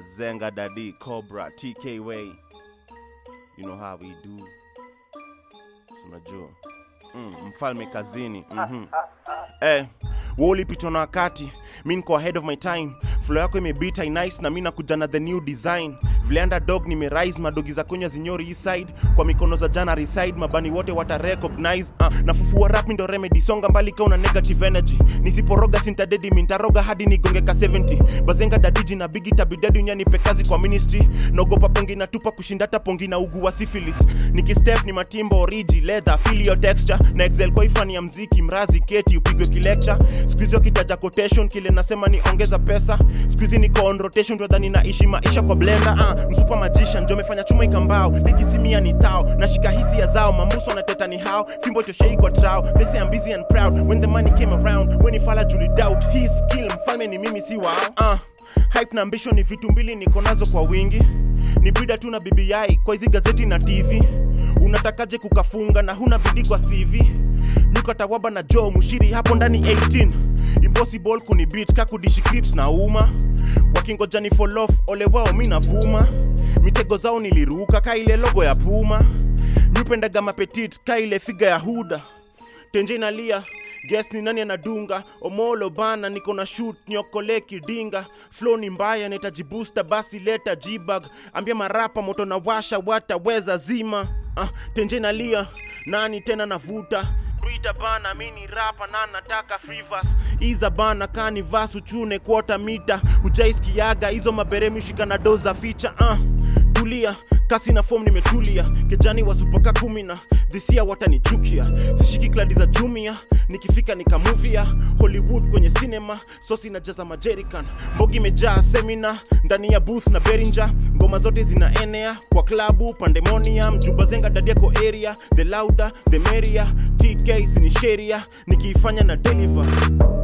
Bazenga Daddy, Cobra, TK Way. You know how we do. Si Unajua. Mm, mfalme kazini. Mhm. Eh, wewe ulipitwa na wakati, mi niko ahead of my time. Flow yako imebita nice na mi nakuja na the new design. Vile underdog nimerise madogi za kunywa zinyori east side kwa mikono za jana reside mabani wote wata recognize uh, nafufua rap ndo remedy songa mbali ka una negative energy nisiporoga sintadedi mintaroga hadi nigongeka 70 bazenga dadiji na bigi tabidedi unyanipe kazi kwa ministry naogopa pongi natupa kushinda hata pongi na ugu wa syphilis nikistep ni matimbo origi leather feel your texture na excel kwa ifani ya mziki mrazi keti upigwe kilecture squeeze wakitaja quotation kile nasema ni ongeza pesa squeeze niko on rotation twadhani naishi maisha kwa blender uh, msupa magician ndio amefanya chuma ikambao likisimia ni tao nashika hisia zao mamuso na teta ni hao fimbo toshei kwa trao they say I'm busy and proud when the money came around when ifala juli doubt his skill mfalme ni mimi si wao uh, hype na ambition ni vitu mbili niko nazo kwa wingi ni brida tu na BBI kwa hizi gazeti na TV unatakaje kukafunga na huna bidii kwa CV nyuka tawaba na Joe mushiri hapo ndani 18 impossible kunibit kakudishi clips na uma wakingoja ni fall off ole wao mi navuma mitego zao niliruka ka ile logo ya puma nyupendaga mapetit ka ile figa ya huda tenje inalia guess ni nani anadunga omolo bana niko na shoot nyokole kidinga flow ni mbaya nitajibusta basi leta jibag ambia marapa moto na washa wataweza zima uh, tenje nalia nani tena navuta Brita bana mini rapa na nataka free verse iza bana kani vasu chune kwota mita ujaiskiaga hizo maberemi shika na doza ficha uh, tulia kasi na form nimetulia kijani wa supaka kumi na dhisia watanichukia sishiki kladi za jumia nikifika nikamuvia hollywood kwenye cinema sosi na jaza majerican mbogi imejaa semina ndani ya booth na berinja ngoma zote zinaenea kwa klabu pandemonium jubazenga dadiako area the louder the merrier tk sinisheria nikiifanya na deliver